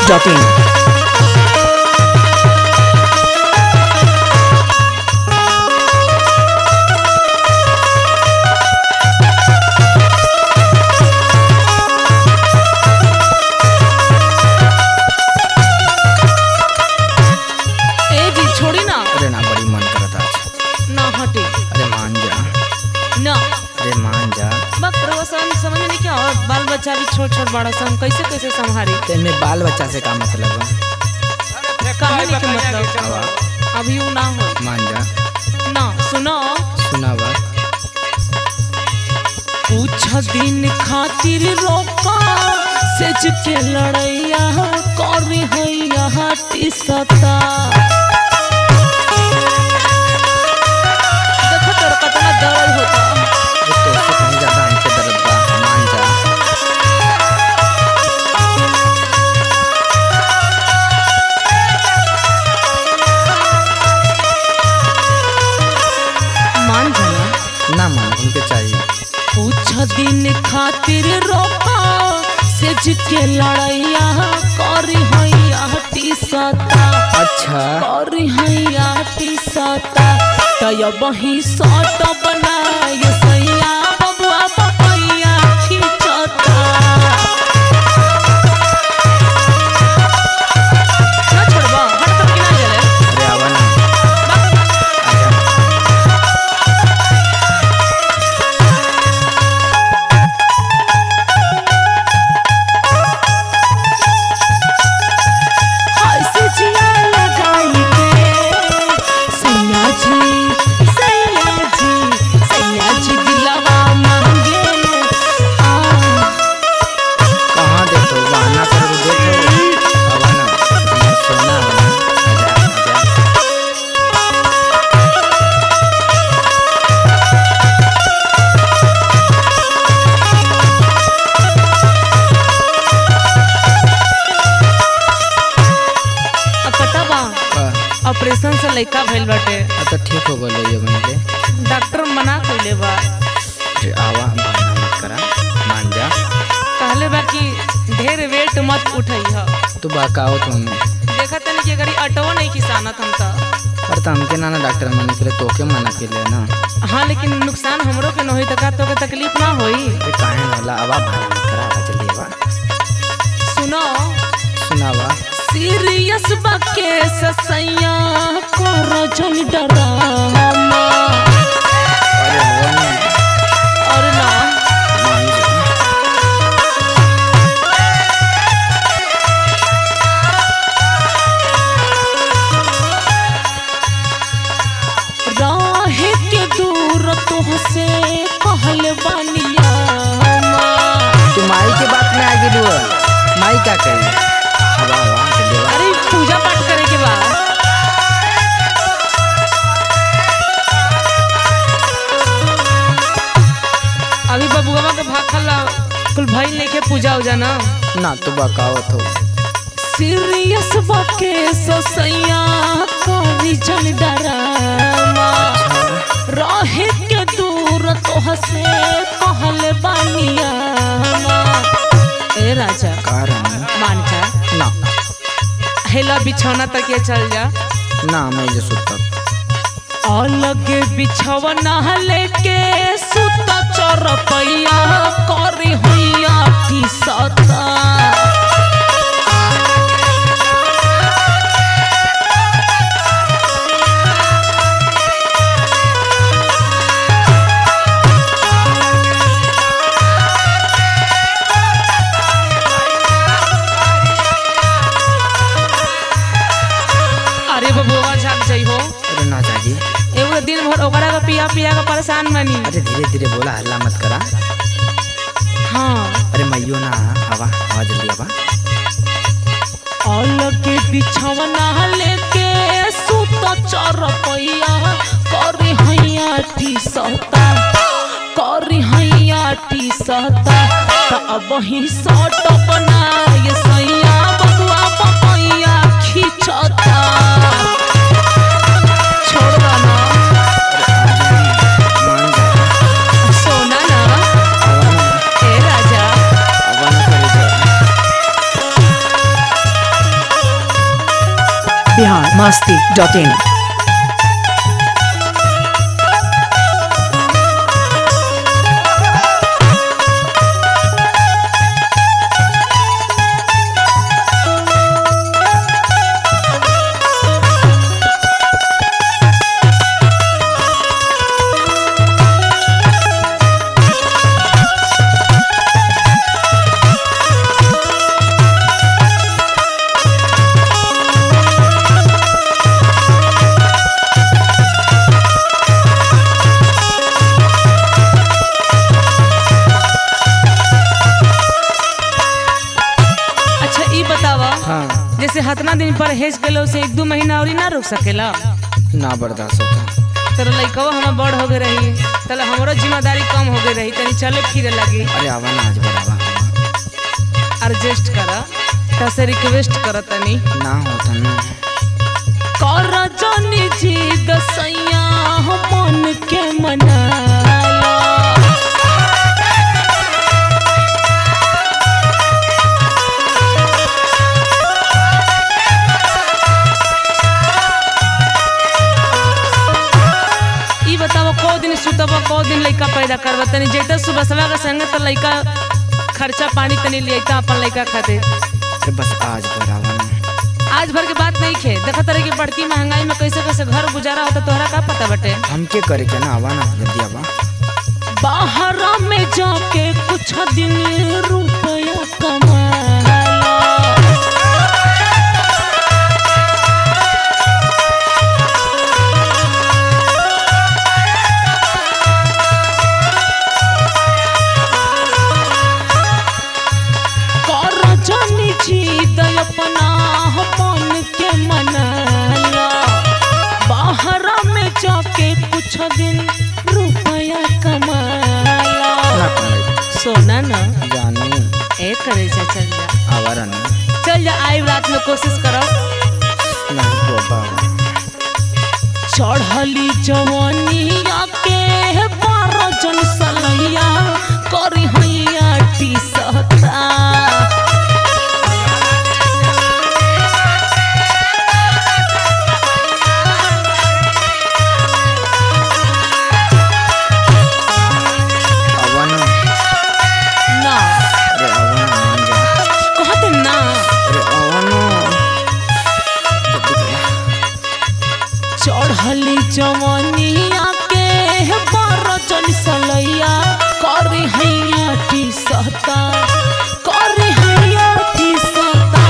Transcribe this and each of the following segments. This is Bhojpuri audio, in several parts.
masti.in. ए जी छोड़ी ना अरे ना बड़ी मन करता आज ना हटे अरे मान जा ना अरे मान जा बक रोशन समझ में नहीं क्या और बाल बच्चा भी छोट छोट बड़ा सा हम कैसे कैसे संभाले तेरे बाल बच्चा से का मतलब है कहानी के मतलब हवा अभी वो ना हो मान जा ना सुनो सुना बा कुछ दिन खातिर रोका सेज के लड़ैया करी हैया हाटी सता देखो तोर कितना दर्द होता वो तो उससे कहीं ज्यादा हमके दर्द बा मान जा मान जाना ना मान हमके चाहिए कुछ दिन खातिर रोका सेज के लड़ैया करी हैया हाटी सता अच्छा करी हैया हाटी सता तय बही सट बनाय सैया बबुआ पपैया खिचता ना छोड़बा हट कर कि ना गेले अरे आवा ना आजा ऐसे जिया लगाई के सैया जी सैया जी सैया जी दिलवा मांगे आ कहाँ देखो बहाना कर देखो आवा ना मैं सोना आवा आजा आजा अब पता बा आ, ऑपरेशन से लइका भइल बाटे अब तो ठीक हो गलो ये बंदे डॉक्टर मना कइले बा अरे आवा बहाना मत करा मान जा कहले बा कि ढेर वेट मत उठैह तू बाकाओ तुम देखा तनी कि अगर अटो नहीं किसानत हम त पर तो हमके ना ना डॉक्टर मना के तोके मना के ले ना हाँ लेकिन नुकसान हमरो के न होई त का तोके तकलीफ ना होई ये काहे वाला आवा बहाना मत करा आवा जल्दी आवा सुनो सुनावा सीरियस बा के ससैया को रजन डरामा अरे हो ना और ना मान जा राहे के दूर तुहसे कहल बानिया तू माई के बात में आ गेलू माई का कही हवा हवा जल्दी आवा अरे पूजा पाठ करे के बाद अभी बबुआ के भाखल कुल भइल लेके पूजा उजा ना ना तू बाकाओ तो सीरियस बाके ससैया करी जन डरामा रहे के दूर तोहसे कहल बानिया ए राजा कारण मान जा ना हेला बिछौना तक ये चल जा ना मैं जो सुतब अलग बिछौना लेके सुत चरपैया करी हुइया की सता अरे बबुआ झाग जाइ हो अरे ना जागी एगो दिन भर ओकरा का पिया पिया का परेशान बनी अरे धीरे धीरे बोला हल्ला मत करा हाँ अरे मैयो ना हवा हवा जल्दी आवा अलग बिछौना लेके सुत चरपैया करी हैया टी सता करी हैया टी सता त अब ही सट बनाय सैया बबुआ पपैया खिचता छोड़ दो ना मान जा सोना ना आवा ना ए राजा आवा ना करे जा masti dot in. अच्छा ई बतावा हाँ जैसे हतना दिन पर हेज गेलो से एक दो महीना और ना रुक सकेला ना बर्दाश्त होता तेरा लइकवा हमार बड़ हो गए रही तले हमरो जिम्मेदारी कम हो गई रही तनी चले फिरे लगी अरे आवा ना आज बराबा एडजस्ट करा तसे रिक्वेस्ट कर तनी ना होता ना कर जानी जी दसैया मन के मनाला ई बताओ को दिन सुतब को दिन लइका पैदा करब तनी जेता सुबह सवा के संग त लइका खर्चा पानी तनी लिया अपन लइका खातिर अरे बस आज बराबा ना आज भर के बात नहीं खे देखा तरह की बढ़ती महंगाई में कैसे कैसे घर गुजारा होता तोहरा का पता बटे हमके करे के ना आवा ना जल्दी आवा बाहर में जाके कुछ दिन रुपया कमाला कर जानी जीत अपना मन के मनाला बाहर में जाके कुछ दिन रुपया कमाला ना कमाई सोना ना जानू ए करे जा चल जा आवारा ना चल जा आई रात में कोशिश करो ना बाबा चढ़ली जवानिया के बारह जन सलैया करी हैया टी सहता आवा ना ना अरे आवा ना मान जा कहते ना अरे आवा ना जल्दी करा चढ़ली जवानिया के बारह जन सलैया करी हैया टी सहता करी हैया टी सहता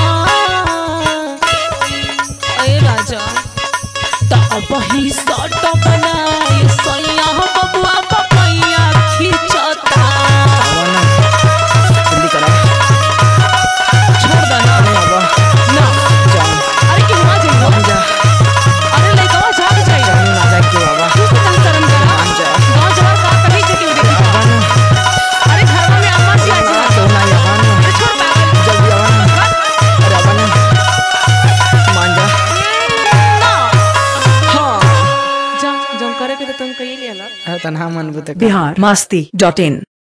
ए राजा तबही सट बनाए सैया बबुआ पपैया खिंचता आवा ना जल्दी करा छोड़ दे ना अरे आवा ना जान अरे क्यों ना जाइयो मान जा अरे लइका जाग जाइयो जानू ना जा क्यों आवा तू तो तन शर्म करा मान जा गांव जवार का कहीं से क्यों देखी आवा ना अरे घरवा में अम्मा जी आज ना ना तो ना आवा ना अरे छोड़ पागल जल्दी आवा ना अरे आवा ना मान जा ना हाँ जा जम करे के तो तुम कही ले ला अरे तन्हा मन बुते Bihar masti dot in.